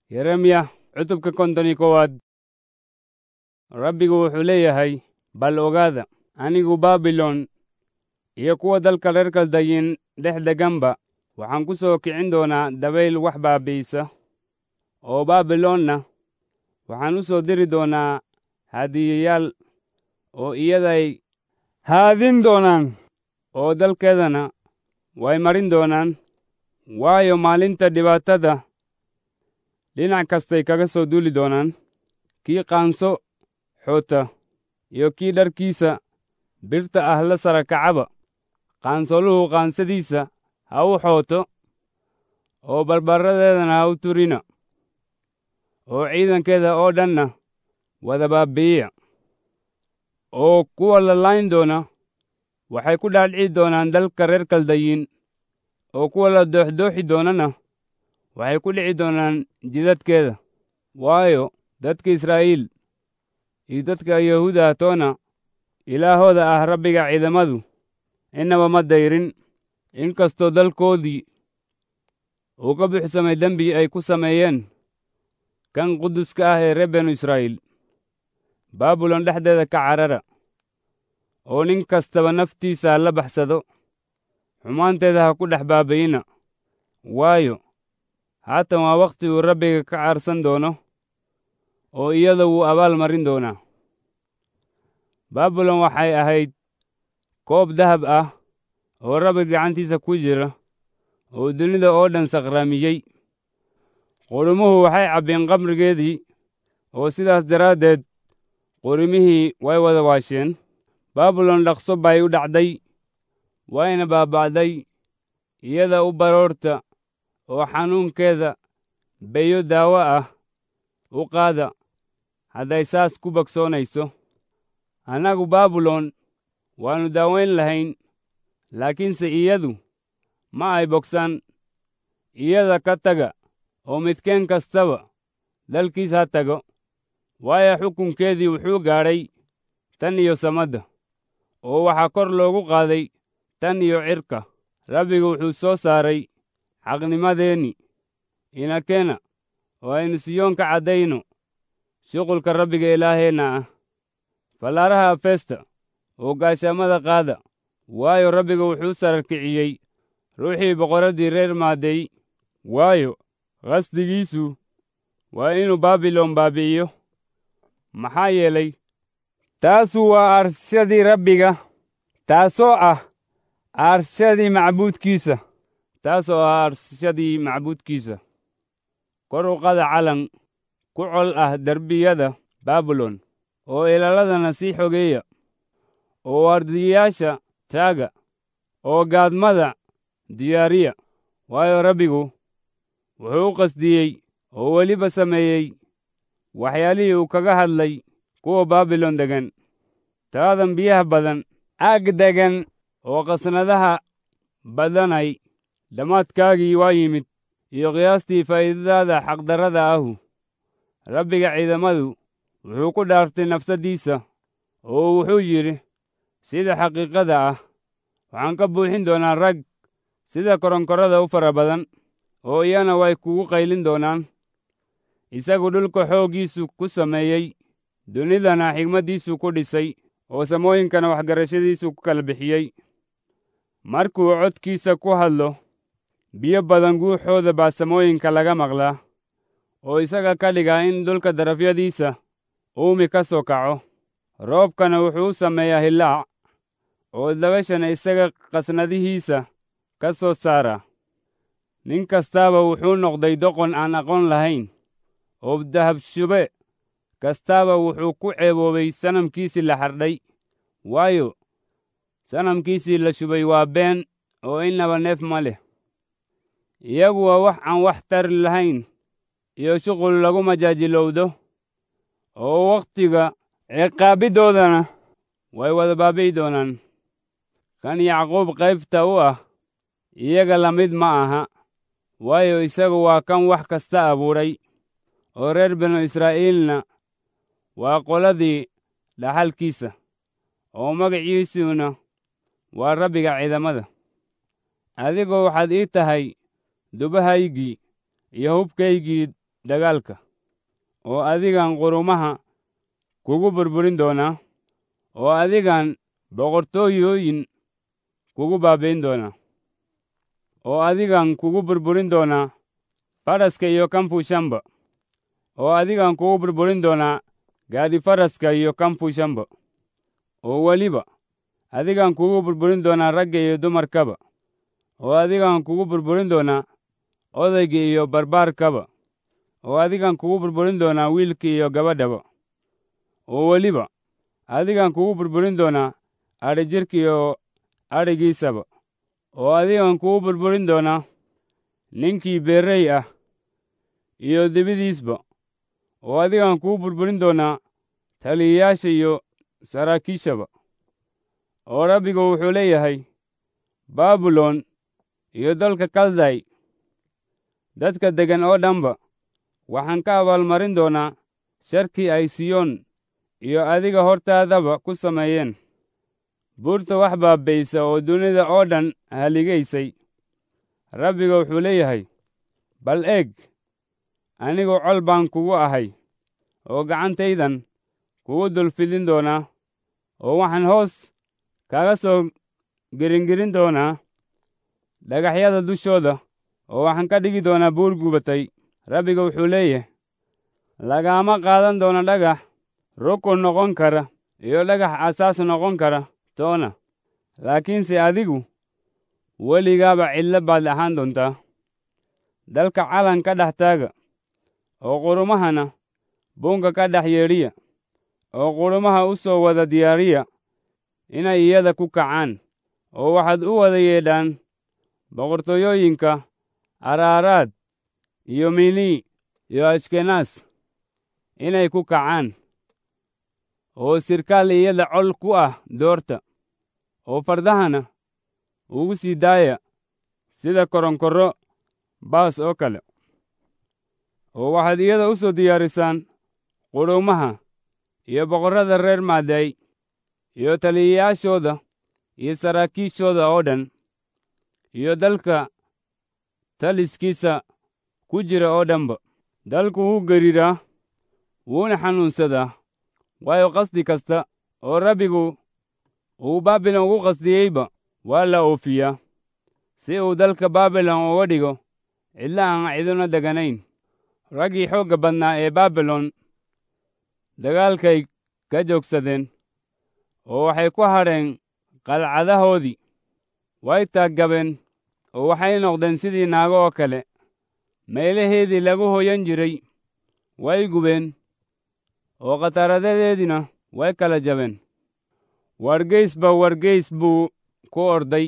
yeremiya cutubka konton iyo koowaad rabbigu wuxuu leeyahay bal ogaada anigu baabilon iyo kuwa dalka reer kaldayin dhex deganba waxaan ku soo kicin doonaa dabayl wax baabi'isa oo baabilonna waxaan u soo diri doonaa hadiyayaal oo iyaday haadin doonaan oo dalkeedana way marin doonaan waayo maalinta dhibaatada dhinac kastay kaga soo duuli doonaan kii qaanso xoota iyo kii dharkiisa birta ah la sara kacaba qaansoluhu qaansadiisa ha u xooto oo barbaradeedana ha u turina oo ciidankeeda oo dhanna wada baabi'iya oo kuwa la layn doona waxay ku dhaadhici doonaan dalka reer kaldayin oo kuwa la dooxdooxi doonana waxay ku dhici doonaan jidadkeeda waayo dadka israa'iil iyo dadka yahuuda toona ilaahooda ah rabbiga ciidamadu innaba ma dayrin inkastoo dalkoodii uu ka buuxsamay dembi ay ku sameeyeen kan quduska ah ee reer benu israa'iil baabilon dhexdeeda ka carara oo nin kastaba naftiisa ha la baxsado xumaanteeda ha ku dhex baabayina waayo haatan waa wakhti uu rabbiga ka caarsan doono oo iyada wuu abaal marin doonaa baabilon waxay ahayd koob dahab ah oo rabbi gacantiisa ku jira oo dunida oo dhan sakhraamiyey qurumuhu waxay cabbeen qamrigeedii oo sidaas daraaddeed qurimihii way wada waasheen baabilon dhaqso bay u dhacday wayna baaba'day iyada u baroorta oo xanuunkeeda beyo daawo ah u qaada hadday saas ku bogsoonayso annagu baabilon waannu daawayn lahayn laakiinse iyadu ma ay bogsan iyada ka taga oo midkeen kastaba dalkiis ha tago waayo xukunkeedii wuxuu gaadhay tan iyo samadda oo waxaa kor loogu qaaday tan iyo cirka rabbiga wuxuu soo saaray xaqnimadeenni inakeena oo aynu siyoon ka caddayno shuqulka rabbiga ilaaheenna ah fallaaraha afeesta oo gaashaamada qaada waayo rabbiga wuxuu sararkiciyey ruuxii boqorraddii reer maadey waayo qasdigiisu waa inuu baabilon baabi'iyo maxaa yeelay taasu waa aarshadii rabbiga taasoo ah aarshadii macbuudkiisa taasoo ah aarshadii macbuudkiisa kor u qada calan ku col ah derbiyada baabilon oo ilaaladana sii xogeeya oo waardiyayaasha taaga oo gaadmada diyaariya waayo rabbigu wuxuu u qasdiyey oo weliba sameeyey waxyaalihii uu kaga hadlay kuwa baabilon degan taadan biyaha badan aag degan oo qasnadaha badanay dhammaadkaagii waa yimid iyo qiyaastii faa'iidadaada xaqdarrada ahu rabbiga ciidamadu wuxuu ku dhaartay nafsaddiisa oo wuxuu yidhi sida xaqiiqada ah waxaan ka buuxin doonaa rag sida koronkorada u fara badan oo iyana way kugu qaylin doonaan isagu dhulka xooggiisu ku sameeyey dunidana xigmaddiisu ku dhisay oo samooyinkana waxgarashadiisu ku kala bixiyey markuu codkiisa ku hadlo biyo badan guuxooda baa samooyinka laga maqlaa oo isaga ka dhigaa in dhulka darafyadiisa uumi ka soo kaco roobkana wuxuu u sameeyaa hillaac oo dabashana isaga qasnadihiisa ka soo saara nin kastaaba wuxuu noqday doqon aan aqoon lahayn oo dahabshube kastaaba wuxuu ku ceeboobay sanamkiisii la xardhay waayo sanamkiisii la shubay waa been oo innaba neef ma leh iyagu waa wax aan wax tari lahayn iyo shuqul lagu majaajilowdo oo wakhtiga ciqaabiddoodana way wada baabi'i doonaan kan yacquub qaybta u ah iyaga la mid ma aha waayo isagu waa kan wax kasta abuuray oo reer binu israa'iilna waa qoladii dhaxalkiisa oo magaciisuna waa rabbiga ciidamada adigoo waxaad ii tahay dubahaygii iyo hubkaygii dagaalka oo adigan qurumaha kugu burburin doonaa oo adigan boqortooyooyin kugu baabayn doonaa oo adigan kugu burburin doonaa faraska iyo kan fuushanba oo adigan kugu burburin doonaa gaadi faraska iyo kan fuushanba oo weliba adigan kugu burburin doonaa ragga iyo dumarkaba oo adigan kugu burburin doonaa odayga iyo barbaarkaba oo adigan kugu burburin doonaa wiilka iyo gabadhaba oo weliba adigan kugu burburin doonaa adhijirka iyo adhigiisaba oo adigan kugu burburin doonaa ninkii beerrey ah iyo dibidiisba oo adigan kugu burburin doonaa taliyayaasha iyo saraakiishaba oo rabbigu wuxuu leeyahay baabilon iyo dalka kalday dadka deggan oo dhanba waxaan ka abaalmarin doonaa sharkii ay siyoon iyo adiga hortaadaba ku sameeyeen buurta wax baabbaysa oo dunida oo dhan haligaysay rabbiga wuxuu leeyahay bal eeg anigu col baan kugu ahay oo gacantaydan kugu dulfidin doonaa oo waxaan hoos kaga soo geringerin doonaa dhagaxyada dushooda oo waxaan ka dhigi doonaa buur gubatay rabbiga wuxuu leeyahay lagaama qaadan doono dhagax rukun noqon kara iyo dhagax asaas noqon kara toona laakiinse adigu weligaaba cidlo baad ahaan doontaa dalka calan ka dhex taaga oo qurumahana buunka ka dhex yeedhiya oo qurumaha u soo wada diyaariya inay iyada ku kacaan oo waxaad u wada yeedhaan boqortooyooyinka araaraad iyo mili iyo ashkenaas inay ku kacaan oo sirkaal iyada col ku ah doorta oo fardahana ugu sii daaya sida koronkorro baas oo kale oo waxaad iyada u soo diyaarisaan qurumaha iyo boqorrada reer maaday iyo taliyayaashooda iyo saraakiishooda oo dhan iyo dalka taliskiisa ku jira oo dhanba dalku wuu gariiraa wuuna xanuunsadaa waayo qasdi kasta oo rabbigu uu baabilon ugu qasdiyeyba waa la oofiyaa si uu dalka baabilon uga dhigo cidla aan ciduna deganayn raggii xoogga badnaa ee baabilon dagaalkay ka joogsadeen oo waxay ku hadheen qalcadahoodii way taaggabeen oo waxay noqdeen sidii naago oo kale meelaheedii lagu hoyan jiray way gubeen oo khataradadeediina way kala jabeen wargeysba wargeys buu ku orday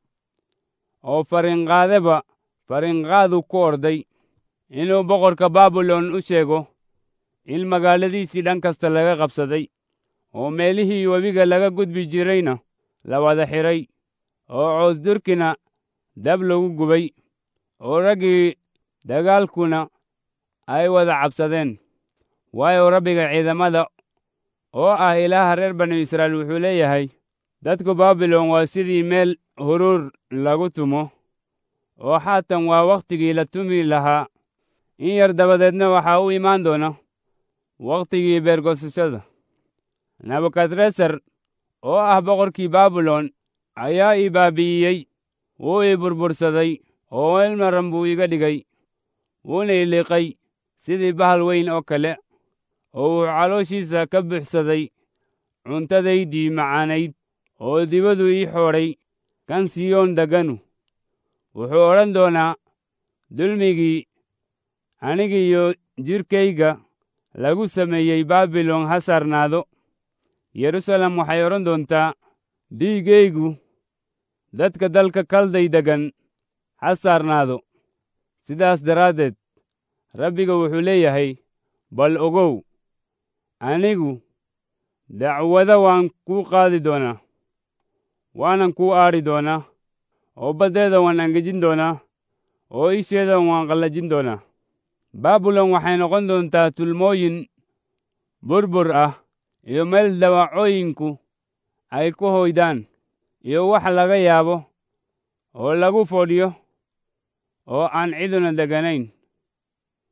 oo farinqaadeba farinqaadu ku orday inuu boqorka baabilon u sheego in magaaladiisii dhan kasta laga qabsaday oo meelihii webiga laga gudbi jirayna la wada xidhay oo coosdurkina dab lagu gubay oo raggii dagaalkuna ay wada cabsadeen waayo rabbiga ciidamada oo ah ilaaha reer banu israa'iil wuxuu leeyahay dadku baabilon waa sidii meel huruur lagu tumo oo xaatan waa wakhtigii la tumi lahaa in yar dabadeedna waxaa u imaan doona wakhtigii beergosashada nebukadresar oo ah boqorkii baabilon ayaa ii baabi'iyey wuu ii burbursaday oo ilmaran buu iga dhigay wuuna iliiqay sidii bahal weyn oo kale oo wuxuu calooshiisa ka buuxsaday cuntadaydii macaanayd oo dibadu ii xoodhay kan siyoon degganu wuxuu odhan doonaa dulmigii anigiiyo jidhkayga lagu sameeyey baabilon ha saarnaado yerusalem waxay odhan doontaa dhiiggaygu dadka dalka kalday deggan ha saarnaado sidaas daraaddeed rabbiga wuxuu leeyahay bal ogow anigu dacwada waan kuu qaadi doonaa waanan kuu aadhi doonaa oo baddeeda waan angejin doonaa oo isheeda waan qallajin doonaa baabilon waxay noqon doontaa tulmooyin burbur ah iyo meel dawacooyinku ay ku hoydaan iyo wax laga yaabo oo lagu fodhiyo oo aan ciduna deganayn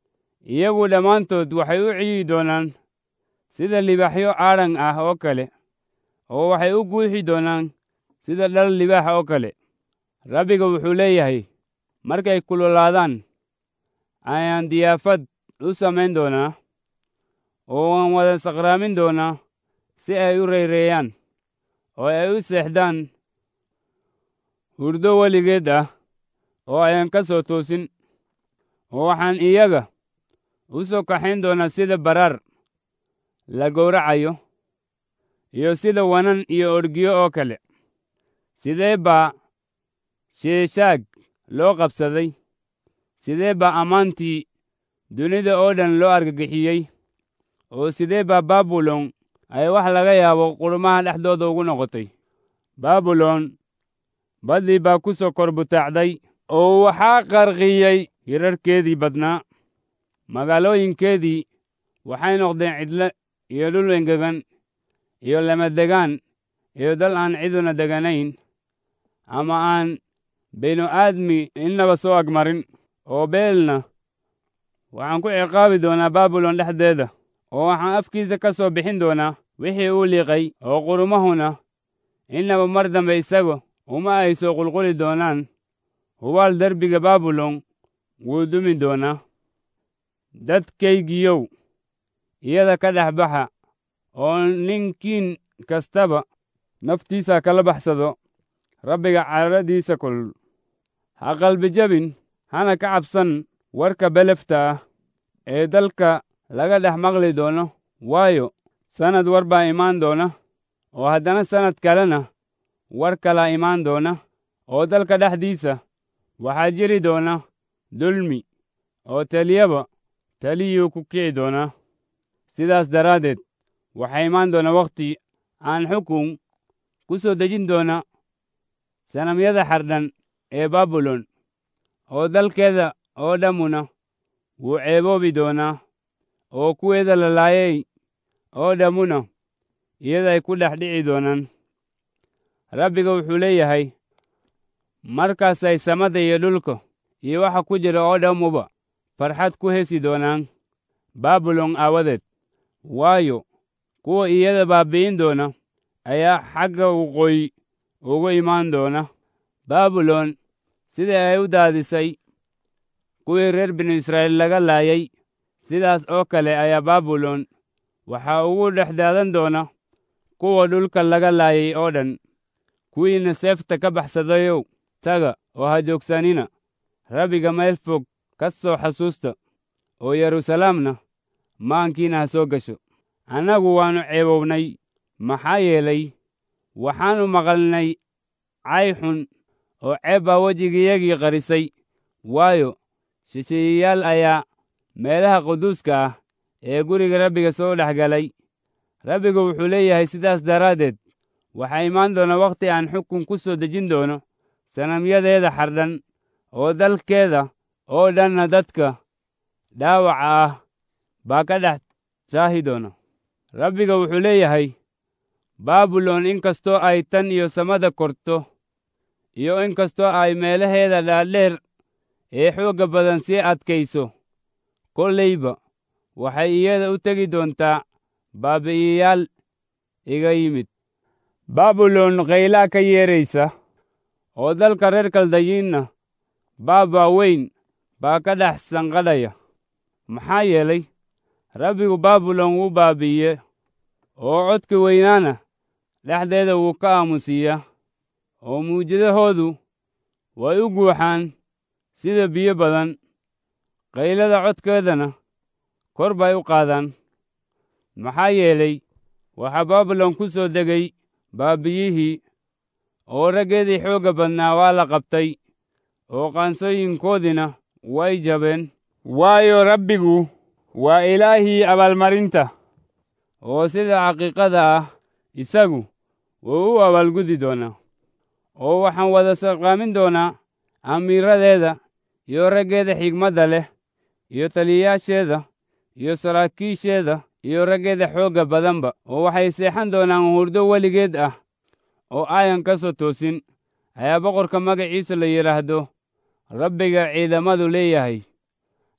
iyagu dhammaantood waxay u ciyi doonaan sida libaaxyo aadhan ah oo kale oo waxay u guuxi doonaan sida dhal libaaxa oo kale rabbiga wuxuu leeyahay markay kululaadaan ayaan diyaafad u samayn doonaa oo waan wada saqraamin doonaa si ay u rayreeyaan oo ay u seexdaan hurdo weligeed ah oo ayaan ka soo toosin oo waxaan iyaga u soo kaxayn doonaa sida baraar la gowracayo iyo sida wanan iyo orgiyo oo kale sidee baa sheeshaag loo qabsaday sidee baa ammaantii dunida oo dhan loo argagixiyey oo sidee baa baabilon ay wax laga yaabo qurmaha dhexdooda ugu noqotay baabilon baddii baa ku soo kor butaacday oo waxaa qarqiyey hirarkeedii badnaa magaalooyinkeedii waxay noqdeen cidle iyo dhul engegan iyo lamadegaan iyo dal aan ciduna deganayn ama aan binu aadmi innaba soo agmarin oo beelna waxaan ku ciqaabi doonaa baabilon dhexdeeda oo waxaan afkiisa ka soo bixin doonaa wixii uu liiqay oo qurumahuna innaba mar dambe isaga uma ay soo qulquli doonaan hubaal derbiga baabilon wuu dumi doonaa dadkaygiyow iyada ka dhex baxa oo ninkiin kastaba naftiisa kala baxsado rabbiga caradiisa kulul ha qalbi jabin hana ka cabsan warka belefta ah ee dalka laga dhex maqli doono waayo sannad war baa imaan doona oo haddana sannad kalena war kalaa imaan doona oo dalka dhexdiisa waxaa jiri doona dulmi oo taliyaba taliyuu ku kici doonaa sidaas daraaddeed waxaa imaan doona wakhti aan xukun ku soo dejin doona sanamyada xardhan ee baabilon oo dalkeeda oo dhammuna wuu ceeboobi doonaa oo kuweeda la laayay oo dhammuna iyaday ku dhex dhici doonaan rabbiga wuxuu leeyahay markaasay samada iyo dhulka iyo waxa ku jira oo dhammuba farxad ku hesi doonaan baabilon aawadeed waayo kuwa iyada baabi'in doona ayaa xagga waqooyi ugu imaan doona baabilon sidai ay u daadisay kuwii reer binu israa'iil laga laayay sidaas oo kale ayaa baabilon waxaa ugu dhex daadan doona kuwa dhulka laga laayay oo dhan kuwiina seefta ka baxsadayow taga oo ha joogsanina rabbiga meel fog ka soo xasuusta oo yeruusalaamna maankiina ha soo gasho annagu waannu ceebownay maxaa yeelay waxaannu maqalnay cay xun oo ceeb baa wejigiyagii qarisay waayo shisheeyayaal ayaa meelaha quduuska ah ee guriga rabbiga soo dhex galay rabbigu wuxuu leeyahay sidaas daraaddeed waxaa imaan doona wakhti aan xukun ku soo dejin doono sanamyadeeda xardhan oo dalkeeda oo dhanna dadka dhaawaca ah baa ka dhex saahi doona rabbiga wuxuu leeyahay baabilon in kastoo ay tan iyo samada korto iyo in kastoo ay meelaheeda dhaadheer ee xoogga badan sii adkayso kollayba waxay iyada u tegi doontaa baabi'iyayaal iga yimid baabilon kaylaa ka yeedraysa oo dalka reer kaldayiinna baabaa weyn baa ka dhex sanqadhaya maxaa yeelay rabbigu baabilon wuu baabi'iye oo codka weynaana dhexdeeda wuu ka aamusiiyaa oo muujadahoodu way u guuxaan sida biyo badan qaylada codkeedana kor bay u qaadaan maxaa yeelay waxaa baabilon ku soo degay baabiyihii oo raggeedii xoogga badnaa waa la qabtay oo qaansooyinkoodiina way jabeen waayo rabbigu waa ilaahii abaalmarinta oo sida xaqiiqada ah isagu wuu u abaalgudi doonaa oo waxaan wada sarqaamin doonaa amiiradeeda iyo raggeeda xigmadda leh iyo taliyayaasheeda iyo saraakiisheeda iyo raggeeda xoogga badanba oo waxay seexan doonaan hurdo weligeed ah oo aayan ka soo toosin ayaa boqorka magaciisa la yidhaahdo rabbiga ciidamadu leeyahay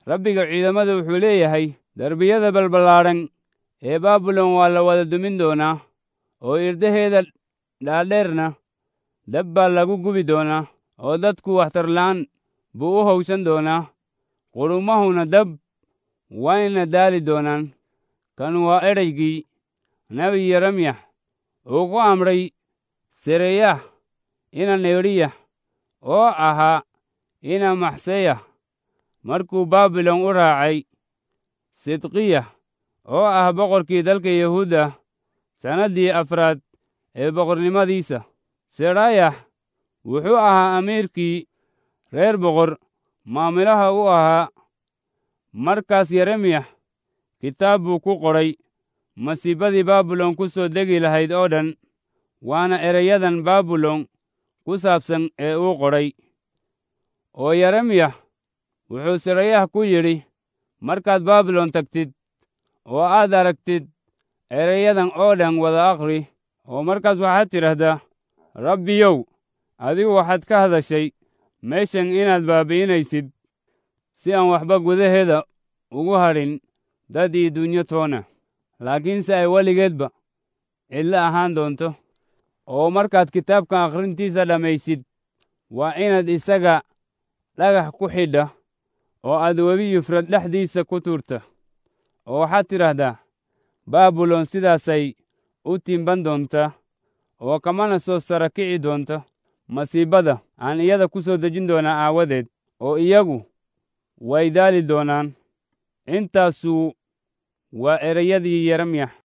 rabbiga ciidamada wuxuu leeyahay derbiyada balballaadhan ee baabilon waa la wada dumin doonaa oo irdaheeda dhaadheerna dab baa lagu gubi doonaa oo dadku waxtarla'aan buu u howsan doonaa qudhummahuna dab wayna daali doonaan kan waa edhaygii nebi yeremyax uu ku amray sereyah ina neeriya oo ahaa ina maxseya markuu baabilon u raacay sidqiya oo ah boqorkii dalka yahuudda sannaddii afraad ee boqornimadiisa serayax wuxuu ahaa amiirkii reer boqor maamilaha u ahaa markaas yeremyax kitaab buu ku qoray masiibadii baabilon ku soo degi lahayd oo dhan waana ereyadan baabilon ku saabsan ee uu qoray oo yeremyax wuxuu serayah ku yidhi markaad baabilon tagtid oo aad aragtid ereyadan oo dhan wada akhri oo markaas waxaad tidhaahdaa rabbiyow adigu waxaad ka hadashay meeshan inaad baabi'inaysid si aan waxba gudaheeda ugu hadhin dad iyo dunyo toona laakiinse ay weligeedba cidlo ahaan doonto oo markaad kitaabkan akhrintiisa dhammaysid waa inaad isaga dhagax ku xidha oo aad webi yufrad dhexdiisa ku tuurta oo waxaad tidhaahdaa baabilon sidaasay u timban doontaa oo kamana soo sara kici doonto masiibada aan iyada ku soo dejin doonaa aawadeed oo iyagu way daali doonaan intaasuu waa ereyadii yeremyax